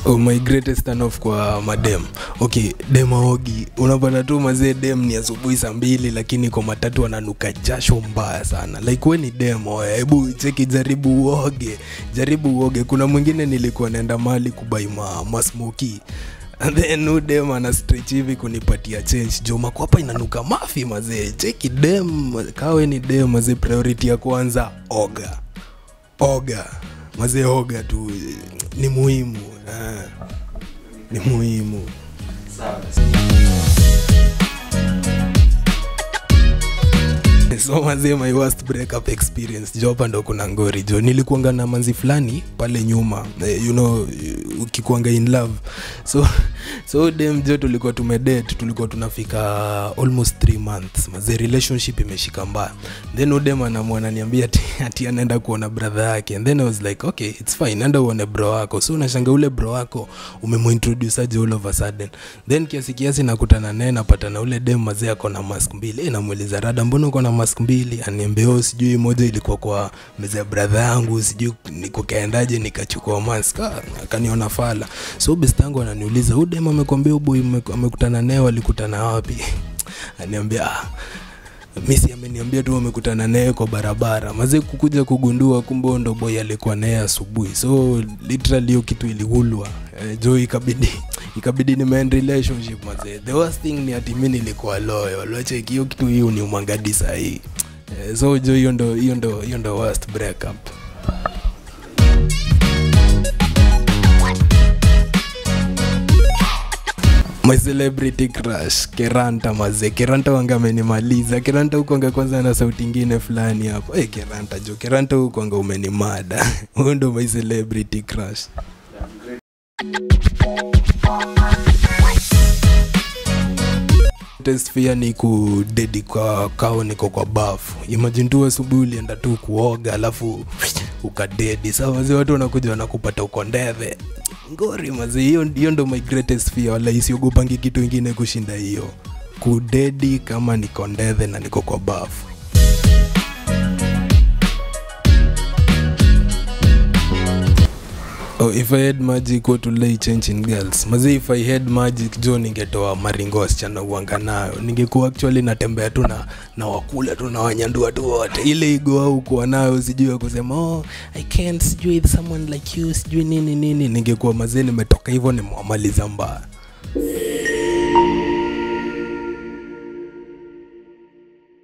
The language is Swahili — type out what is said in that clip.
Oh, my greatest turn off kwa madem okay dem aogi unapata tu mazee dem ni asubuhi saa mbili lakini kwa matatu ananuka jasho mbaya sana like we ni dem oya hebu cheki jaribu uoge jaribu uoge kuna mwingine nilikuwa naenda mali kubai ma, masmoki and then u dem ana stretch hivi kunipatia change jo makwapa inanuka mafi mazee cheki dem kawe ni dem mazee priority ya kwanza oga oga mazee oga tu ni muhimu ah, ni muhimu so mazee my worst breakup experience jo hapa ndo kuna ngori jo nilikuanga na manzi fulani pale nyuma eh, you know ukikuanga in love so so dem jo tulikuwa tumedate tulikuwa tunafika almost three months mazee relationship imeshika mbaya then udem anamwananiambia ati, ati anaenda kuona brother yake and then i was like okay it's fine enda uone bro wako so unashanga ule bro wako umemuintroduce aje all of a sudden then kiasi kiasi nakutana naye napata na ule dem mazee ako na mask mbili e, namuuliza rada mbona uko na mask mbili aniambia "Oh, sijui moja ilikuwa kwa meza ya brother yangu sijui nikukaendaje nikachukua mask Ah, akaniona fala so best yangu ananiuliza huyu dem amekwambia uboy amekutana naye walikutana wapi aniambia ah, misi ameniambia tu wamekutana naye kwa barabara mazee kukuja kugundua kumbe huyo ndo boy alikuwa naye asubuhi so literally hiyo kitu iliulwa eh, jo ikabidi ikabidi nimeend relationship mazee the worst thing ni ati mi nilikuwa loyo locheki hiyo kitu hiyo ni umangadi sahii eh, so jo hiyo ndo hiyo ndo hiyo ndo worst breakup my celebrity crush keranta mazee keranta wanga amenimaliza keranta hukwanga kwanza na sauti ingine fulani hapo hey, keranta jo keranta hukwanga umenimada huyo ndo my celebrity crush test pia ni kudedi kwa kao niko kwa bafu imagine tu asubuhi ulienda tu kuoga alafu ukadedi saa wazee watu wanakuja wanakupata uko ndeve ngori mazi hiyo hiyo ndo my greatest fear wala isiogopangi kitu ingine kushinda hiyo kudedi kama niko ndeve na niko kwa bafu Oh, if I had magic what would I change in girls? Mazi if I had magic jo ningetoa maringo wasichana uanga nayo. Ningekuwa actually natembea tu na na wakula tu na wanyandua tu wote. Ile igo au kuwa nayo sijui ya kusema oh I can't sijui someone like you sijui nini nini. Ningekuwa mazee nimetoka hivyo nimewamaliza mbaya.